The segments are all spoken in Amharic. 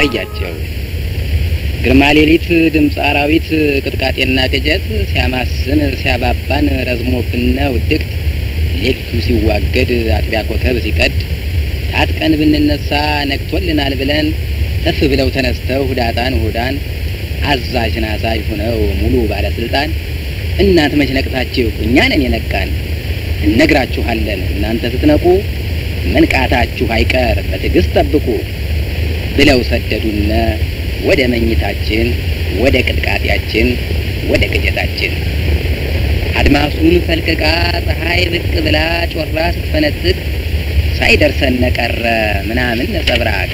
አሳያቸው። ግርማ ሌሊት ድምፅ አራዊት ቅጥቃጤና ቅጀት ሲያማስን ሲያባባን ረዝሞብነ ውድቅት ሌሊቱ ሲዋገድ አጥቢያ ኮከብ ሲቀድ ታጥቀን ብንነሳ ነግቶልናል ብለን እፍ ብለው ተነስተው ሁዳጣን ሁዳን አዛዥን አዛዥ ሁነው ሙሉ ባለስልጣን እናንተ መች ነቅታችሁ እኛ ነን የነቃን እነግራችኋለን እናንተ ስትነቁ መንቃታችሁ አይቀር በትዕግስት ጠብቁ ብለው ሰደዱነ ወደ መኝታችን ወደ ቅጥቃጤያችን ወደ ቅጀታችን አድማሱን ፈልቅቃ ፀሐይ ብቅ ብላ ጮራ ስትፈነጥቅ ሳይደርሰን ቀረ ምናምን ነጸብራቅ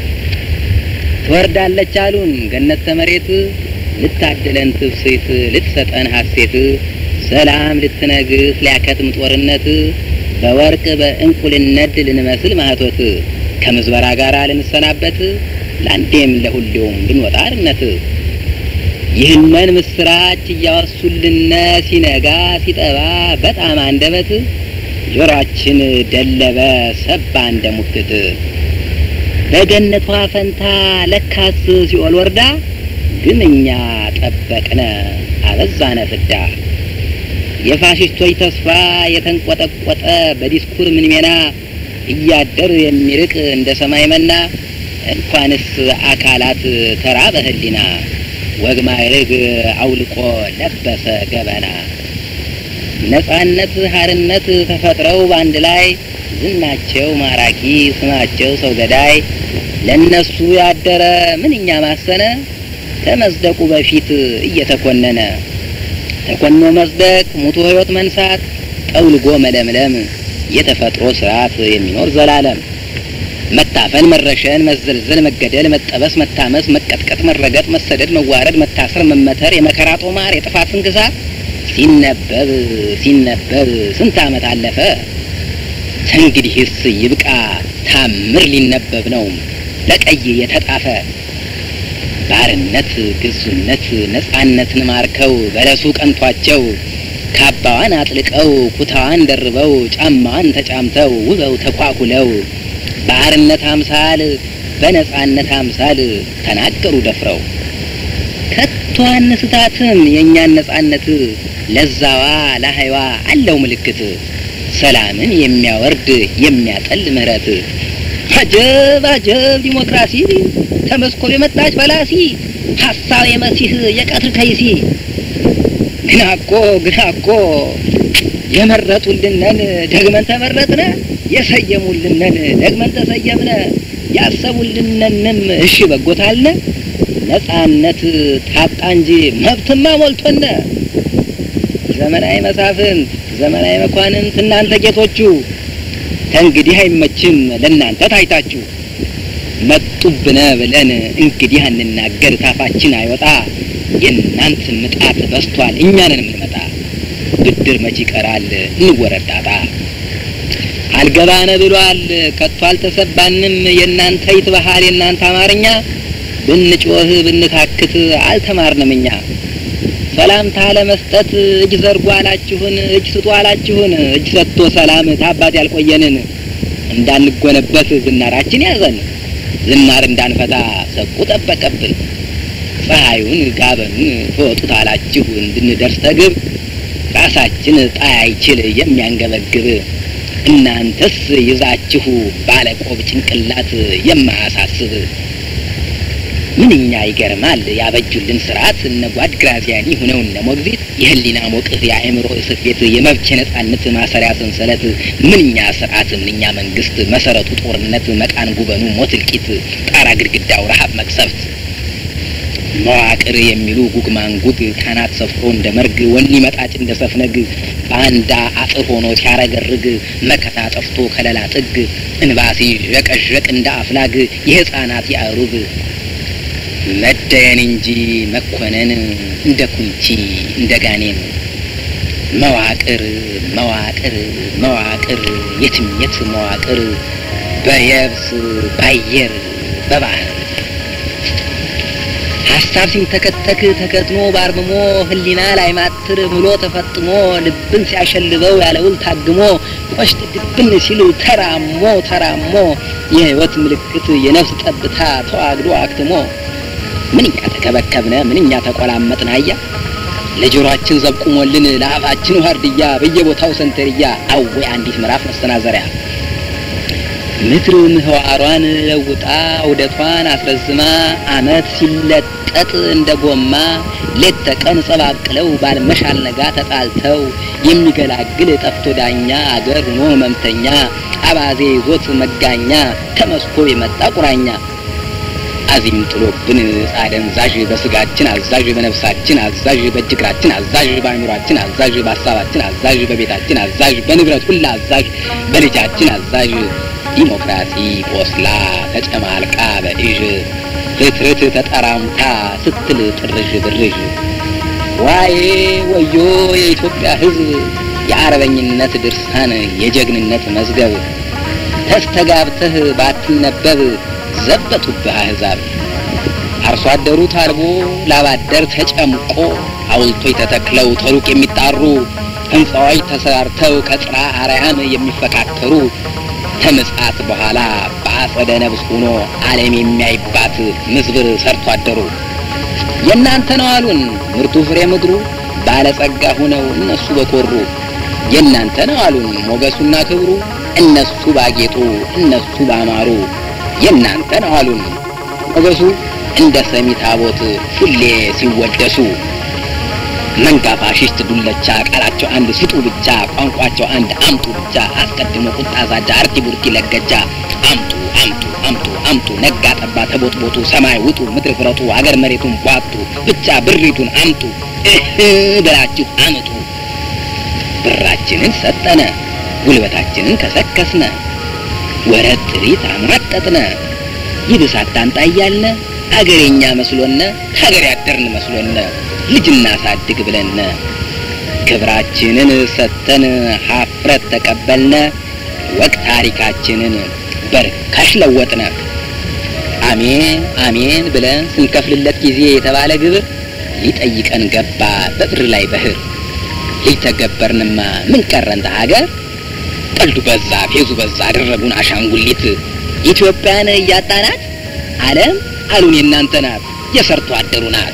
ትወርዳለች አሉን ገነት ተመሬት ልታድለን ትፍሴት ልትሰጠን ሐሴት ሰላም ልትነግስ ሊያከትም ጦርነት በወርቅ በእንቁልነት ልንመስል ማህቶት ከምዝበራ ጋር ልንሰናበት ለአንዴም ለሁሌውም ልንወጣ አርነት ይህንን ምስራች እያወሱልነ ሲነጋ ሲጠባ በጣም አንደበት ጆሮአችን ደለበ ሰባ እንደ ሙክት በገነቷ ፈንታ ለካስ ሲኦል ወርዳ ግምኛ ጠበቅነ አበዛነ ፍዳ የፋሽስቶች ተስፋ የተንቆጠቆጠ በዲስኩር ምንሜና እያደር የሚርቅ እንደ ሰማይ መና እንኳንስ አካላት ተራ በህሊና ወግ ማዕረግ አውልቆ ለበሰ ገበና ነጻነት ሀርነት ተፈጥረው በአንድ ላይ ዝናቸው ማራኪ ስማቸው ሰው ገዳይ ለእነሱ ያደረ ምንኛ ማሰነ ከመጽደቁ በፊት እየተኮነነ ተኮኖ መጽደቅ ሙቶ ሕይወት መንሳት ጠውልጎ መለምለም የተፈጥሮ ስርዓት የሚኖር ዘላለም መታፈን፣ መረሸን፣ መዘልዘል፣ መገደል፣ መጠበስ፣ መታመስ፣ መቀጥቀጥ፣ መረገጥ፣ መሰደድ፣ መዋረድ፣ መታሰር፣ መመተር፣ የመከራ ጦማር፣ የጥፋት ስንክሳር ሲነበብ ሲነበብ ስንት ዓመት አለፈ። እንግዲህስ ይብቃ ታምር ሊነበብ ነው ለቀይ የተጣፈ ባርነት፣ ግዙነት፣ ነጻነትን ማርከው በለሱ ቀንቷቸው ካባዋን አጥልቀው ኩታዋን ደርበው ጫማዋን ተጫምተው ውበው ተኳኩለው በአርነት አምሳል በነጻነት አምሳል ተናገሩ ደፍረው ከቶ አንስታትም የእኛን ነጻነት ለዛዋ ለሀይዋ አለው ምልክት ሰላምን የሚያወርድ የሚያጠል ምህረት አጀብ አጀብ ዲሞክራሲ ከመስኮብ የመጣች በላሲ ሀሳብ የመሲህ የቀትር ከይሲ ግና እኮ ግና እኮ የመረጡልነን ደግመን ተመረጥነ የሰየሙልነን ደግመን ተሰየምነ ያሰቡልነንም እሺ በጎታልነ ነጻነት ታጣ እንጂ መብትማ ሞልቶነ ዘመናዊ መሳፍንት ዘመናዊ መኳንንት እናንተ ጌቶቹ ከእንግዲህ አይመችም ለእናንተ ታይታችሁ መጡብነ ብለን እንግዲህ አንናገር ታፋችን አይወጣ የእናንት ምጣት በስቷል እኛንን የምንመጣ ብድር መች ይቀራል እንወረዳጣ አልገባነ ብሏል ከቶ አልተሰባንም የእናንተ ይትበሃል የእናንተ አማርኛ ብንጮህ ብንታክት አልተማርንም እኛ ሰላምታ ለመስጠት እጅ ዘርጉ አላችሁን እጅ ስጡ አላችሁን እጅ ሰጥቶ ሰላም ታባት ያልቆየንን እንዳንጎነበት ዝናራችን ያዘን ዝናር እንዳንፈታ ሰቁ ጠበቀብን ፀሐዩን ጋበኑን ትወጡት አላችሁ እንድንደርስ ተግብ ራሳችን ጣይ አይችል የሚያንገበግብ እናንተስ ይዛችሁ ባለቆብ ጭንቅላት የማያሳስብ ምንኛ ይገርማል ያበጁልን ስርዓት እነ ጓድ ግራዚያኒ ሁነው እነ ሞግዚት የህሊና ሞቅህ የአእምሮ እስር ቤት የመብት የነጻነት ማሰሪያ ሰንሰለት ምንኛ ስርዓት ምንኛ መንግስት መሰረቱ ጦርነት መቃን ጉበኑ ሞት እልቂት ጣራ ግድግዳው ረሀብ መቅሰፍት መዋቅር የሚሉ ጉግ ማንጉግ ካናት ሰፍሮ እንደ መርግ ወኒ መጣጭ እንደ ሰፍነግ ባንዳ አጥር ሆኖ ሲያረገርግ መከታ ጠፍቶ ከለላ ጥግ እንባሲ ዠቀዠቅ እንደ አፍላግ የህፃናት ያእሩግ መደየን እንጂ መኮነን እንደ ኩንቺ እንደ ጋኔን መዋቅር መዋቅር መዋቅር የትምየት መዋቅር በየብስ ባየር በባህር ሀሳብ ሲንተከተክ ተከትሞ ባርምሞ ህሊና ላይ ማትር ምሎ ተፈጥሞ ልብን ሲያሸልበው ያለውል ታግሞ ቆሽት ድብን ሲል ተራሞ ተራሞ የህይወት ምልክት የነፍስ ጠብታ ተዋግዶ አክትሞ ምንኛ ተከበከብነ ምንኛ ተቆላመጥን አያ ለጆሮአችን ዘብቁሞልን ለአፋችን ዋርድያ በየቦታው ሰንተርያ አዌ አንዲት ምዕራፍ መሰናዘሪያ ምድር ምህዋሯን ለውጣ ውደቷን አስረዝማ አመት ሲለጠጥ እንደ ጎማ ሌት ተቀን ጸባቅለው ባልመሻል ነጋ ተጣልተው የሚገላግል ጠፍቶ ዳኛ አገር ሆኖ ህመምተኛ አባዜ ይዞት መጋኛ ከመስኮ የመጣ ቁራኛ አዚም ጥሎብን አደንዛዥ በስጋችን አዛዥ በነፍሳችን አዛዥ በእጅ እግራችን አዛዥ በአእምሯችን አዛዥ በሀሳባችን አዛዥ በቤታችን አዛዥ በንብረት ሁላ አዛዥ በልጃችን አዛዥ ዲሞክራሲ ቆስላ ተጨማልቃ በእዥ ርትርት ተጠራምታ ስትል ጥርዥ ብርዥ ዋዬ ወዮ የኢትዮጵያ ሕዝብ የአርበኝነት ድርሳን የጀግንነት መዝገብ ተስተጋብተህ ባትነበብ ዘበቱብህ አሕዛብ አርሶ አደሩ ታልቦ ላባደር ተጨምቆ ሐውልቶች ተተክለው ተሩቅ የሚጣሩ ሕንፃዎች ተሰርተው ከጽራ አርያም የሚፈካከሩ ከምጽአት በኋላ በአጸደ ነብስ ሆኖ ዓለም የሚያይባት ምዝብር ሰርቶ አደሩ የእናንተ ነው አሉን ምርቱ ፍሬ ምድሩ ባለጸጋ ሆነው እነሱ በኮሩ የእናንተ ነው አሉን ሞገሱና ክብሩ እነሱ ባጌጡ እነሱ ባማሩ የእናንተ ነው አሉን ሞገሱ እንደ ሰሚ ታቦት ሁሌ ሲወደሱ መንጋ ፋሽስት ዱለቻ ቃላቸው አንድ ስጡ ብቻ ቋንቋቸው አንድ አምጡ ብቻ አስቀድሞ ቁጣ ዛጃ አርቲ ቡርቲ ለገጃ አምጡ አምጡ አምጡ አምጡ ነጋ ጠባ ተቦጥቦጡ ሰማይ ውጡ ምድር ፍረጡ አገር መሬቱን ቧጡ ብቻ ብሪቱን አምጡ እህ ብላችሁ አምጡ ብራችንን ሰጠነ ጉልበታችንን ከሰከስነ ወረት ጥሪት አሟጠጥነ ይብስ አታንጣ እያልነ አገሬኛ መስሎነ ከሀገር ያደርን መስሎነ ልጅና ሳድግ ብለነ ክብራችንን ሰተን ሀፍረት ተቀበልነ ወቅ ታሪካችንን በርካሽ ለወጥነ አሜን አሜን ብለን ስንከፍልለት ጊዜ የተባለ ግብር ሊጠይቀን ገባ በብር ላይ በህር ሊተገበርንማ ምን ቀረን ሀገር ቀልዱ በዛ ፌዙ በዛ አደረጉን አሻንጉሊት ኢትዮጵያን እያጣናት ዓለም አሉን የእናንተ ናት የሰርቶ አደሩ ናት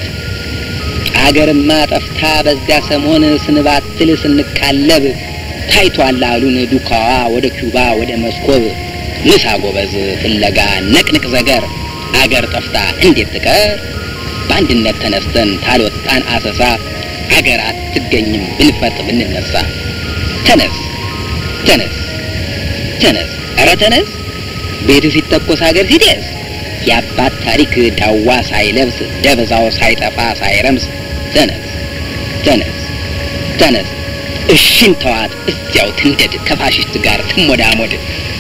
አገርማ ጠፍታ በዚያ ሰሞን ስንባትል ስንቃለብ ታይቷል አሉን ዱካዋ ወደ ኪውባ ወደ መስኮብ ምሳ ጎበዝ ፍለጋ ነቅንቅ ዘገር አገር ጠፍታ እንዴት ትቀር በአንድነት ተነስተን ታልወጣን አሰሳ አገር አትገኝም ብንፈጥ ብንነሳ ተነስ ተነስ ተነስ ኧረ ተነስ ቤት ሲተኮስ ሀገር ሲደስ የአባት ታሪክ ዳዋ ሳይለብስ ደብዛው ሳይጠፋ ሳይረምስ ተነስ ተነስ ተነስ እሽን ተዋት እስቲያው ትንደድ ከፋሽስት ጋር ትሞዳሞድ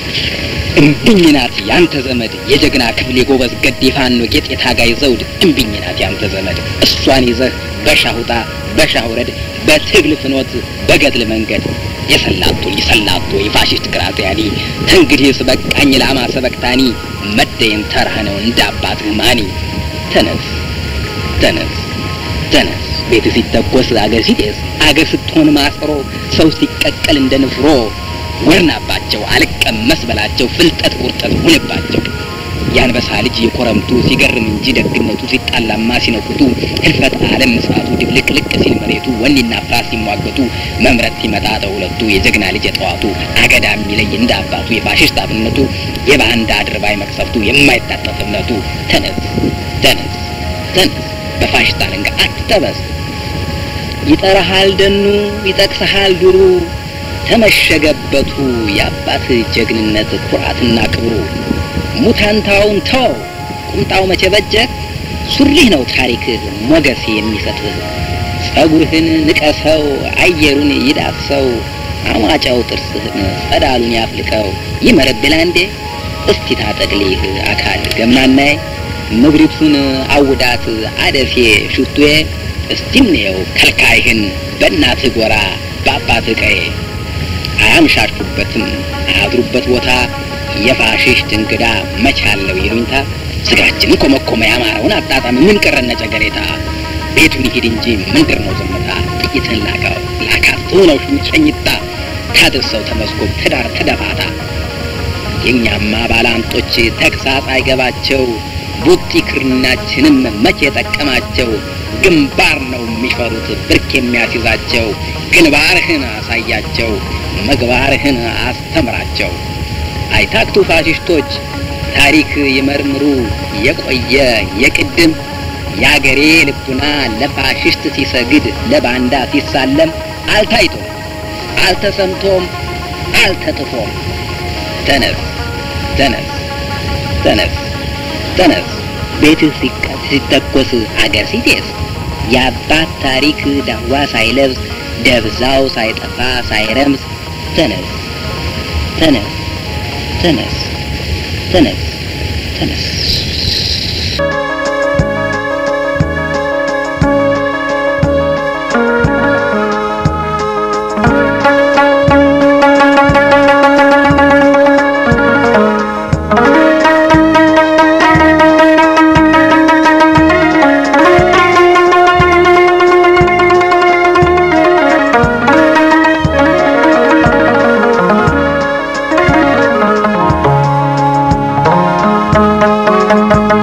እምብኝ ናት ያንተ ዘመድ የጀግና ክፍል የጎበዝ ገድ የፋኖ ጌጥ የታጋይ ዘውድ እምብኝ ናት ያንተ ዘመድ እሷን ይዘህ በሻሁጣ በሻውረድ በትግል ፍኖት በገድል መንገድ የሰላቶ የሰላቶ የፋሽስት ግራዚያኒ ተንግዲህስ በቃኝ ላማ ሰበቅታኒ መደየን ተራህ ነው እንደ አባትህ ማኒ ተነስ ተነስ ተነስ ቤት ሲተኮስ አገር ሲጤስ አገር ስትሆን ማስሮ ሰው ሲቀቀል እንደ ንፍሮ ወርናባቸው አልቀመስ በላቸው ፍልጠት ቁርጠት ሁንባቸው የአንበሳ ልጅ የኮረምቱ ሲገርም እንጂ ደግነቱ ሲጣላማ ሲነኩቱ ህልፈት ዓለም ምጽአቱ ድብልቅልቅ ሲል መሬቱ ወኔና ፍራት ሲሟገቱ መምረት ሲመጣ ተሁለቱ የጀግና ልጅ የጠዋቱ አገዳ የሚለይ እንደ አባቱ የፋሽስት አብነቱ የባንዳ አድርባይ መቅሰፍቱ የማይታጠፍ እምነቱ ተነስ ተነስ ተነስ በፋሽስት አለንጋ አትጠበስ ይጠራሃል ደኑ ይጠቅሰሃል ዱሩ ተመሸገበቱ የአባት ጀግንነት ኩራትና ክብሩ ሙታንታውን ተው ቁምጣው መቼ በጀህ ሱሪህ ነው ታሪክህ ሞገስ የሚሰጥህ ጸጉርህን ንቀሰው አየሩን ይዳሰው አሟጫው ጥርስህን ጸዳሉን ያፍልቀው ይመረብላ እንዴ እስቲ ታጠቅሊህ አካል ገምናናይ ምድሪቱን አውዳት አደሴ ሽቱዬ እስቲ እንየው ከልካይህን በእናትህ ጎራ በአባትህ ቀዬ አያምሻሹበትም አያድሩበት ቦታ የፋሽስት እንግዳ መቻለው ይሉኝታ ስጋችን ኮመኮመ ያማረውን አጣጣም ምን ቀረነ ጨገሬታ ቤቱን ይሄድ እንጂ ምንድር ነው ዝምታ ጥይትን ላካው ላካት ትሆነው ሸኝታ ታድርሰው ተመስኮብ ትዳር ተደፋታ የእኛማ ባላንጦች ተግሳጽ አይገባቸው ቡጢ ክርናችንም መቼ የጠቀማቸው ግንባር ነው የሚፈሩት ብርክ የሚያስይዛቸው ግንባርህን አሳያቸው ምግባርህን አስተምራቸው አይታክቱ ፋሽስቶች ታሪክ ይመርምሩ የቆየ የቅድም የአገሬ ልቡና ለፋሽስት ሲሰግድ ለባንዳ ሲሳለም አልታይቶም አልተሰምቶም አልተጥፎም ተነስ ተነስ ተነስ ተነስ ቤትህ ሲተኮስ አገር ሲጤስ የአባት ታሪክ ዳዋ ሳይለብስ ደብዛው ሳይጠፋ ሳይረምስ ተነስ ተነስ ተነስ ተነስ ተነስ Thank you.